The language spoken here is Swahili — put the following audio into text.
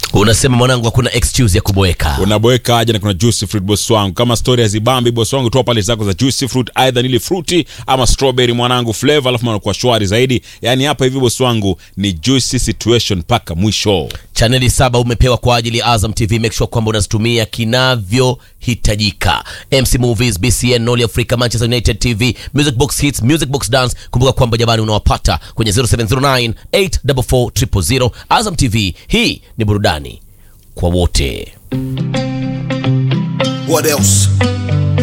unasema mwanangu hakuna excuse ya kuboeka unaboeka aje na kuna juicy fruit boss wangu kama story hazibambi boss wangu toa pale zako za juicy fruit aidha nili fruity ama strawberry mwanangu flavor alafu manakuwa shwari zaidi yani hapa hivi boss wangu ni juicy situation mpaka mwisho chaneli saba umepewa kwa ajili ya azam tv make sure kwamba unazitumia kinavyohitajika mc movies bcn noli africa manchester united tv music box hits music box dance kumbuka kwamba jamani unawapata kwenye 0709 844 azam tv hii ni burudani kwa wote What else?